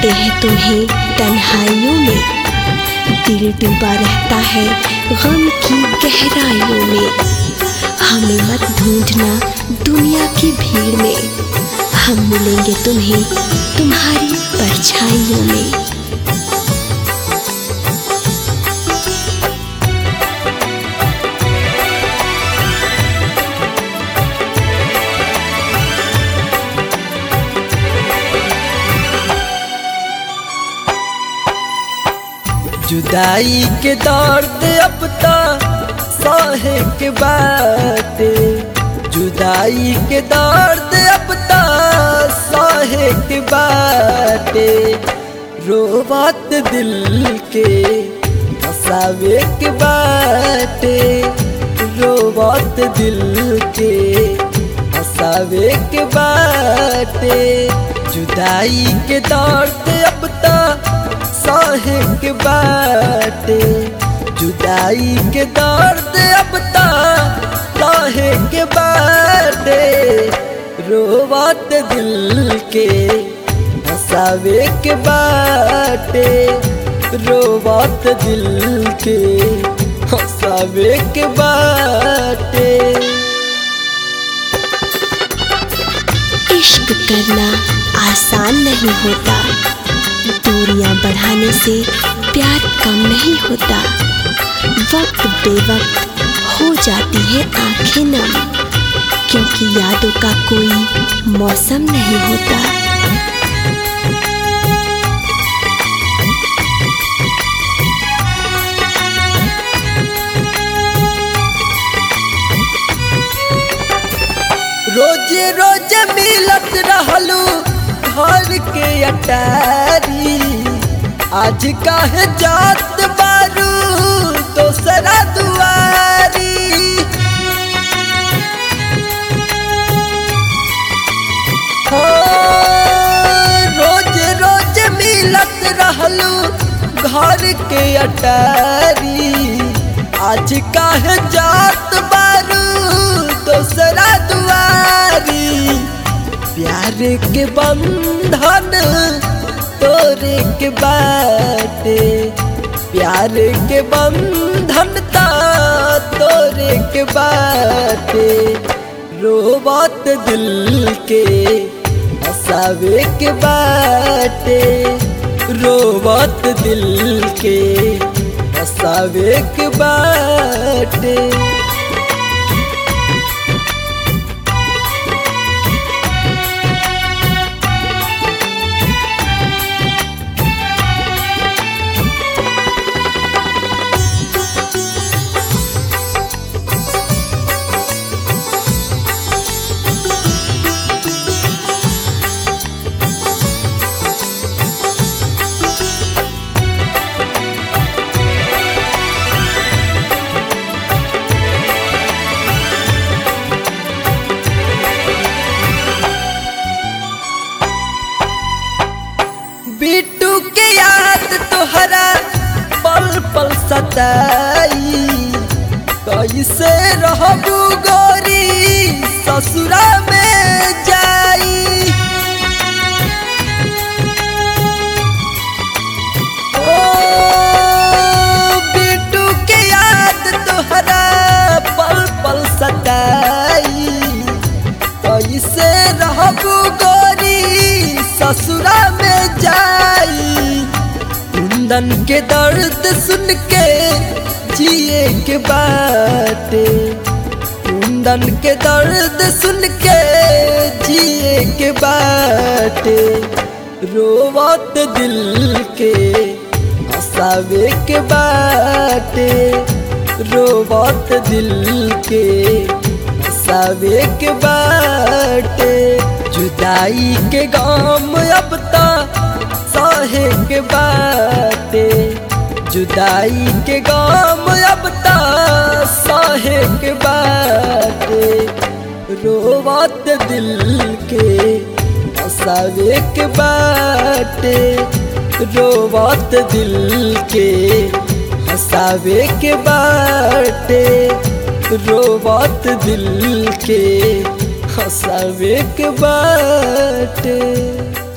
पाते हैं तुम्हें तन्हाइयों में दिल डूबा रहता है गम की गहराइयों में हमें मत ढूंढना दुनिया की भीड़ में हम मिलेंगे तुम्हें तुम्हारी परछाइयों में जुदाई के दर्द अब तो सहे के बाटे जुदाई के दर्द अब तो सहे के बाटे रोबत दिल के हसावे के बाटे रोबत दिल के हसावे के बाटे जुदाई के दर्द अब तो सहे के बाटे जुदाई के दर्द अब सहे के बाटे रोवत दिल के हसावे के बाटे रोवत दिल के हसावे के बाटे इश्क करना आसान नहीं होता दूरियां बढ़ाने से प्यार कम नहीं होता वक्त बेवक्त हो जाती है आंखें नम क्योंकि यादों का कोई मौसम नहीं होता रोज रोज मिलत रहलू घर के अटारी आज काहे जात बारू दोसरा दुआरी हो रोज रोज मिलत रहलू घर के अटारी आज काहे जात बारू दोसरा दुआरी प्यार के बंधन तोरे के बाटे प्यार के बंधन ता तोरे के बाटे रोबत दिल के हसावे के बाटे रोबत दिल के हसावे के बाटे बिट्टू के याद तोहरा पल पल सताई कैसे रहबू गोरी ससुरा में जाई ओ बिट्टू के याद तोहरा पल पल सताई कैसे रहबू गोरी ससुरा में जाई कुंदन के दर्द सुन के जिए के बाटे कुंदन के दर्द सुन के जिए के बाटे रोवत दिल के हंसावे के बाटे रोवत दिल के हंसावे के बाटे जुदाई के गाम अब ता सहे के बाटे जुदाई के गाम अब ता सहे के बाटे रोवत दिल के हंसावे के बाटे रोवत दिल के हंसावे के बाटे रोवत दिल के हंसावे के बाटे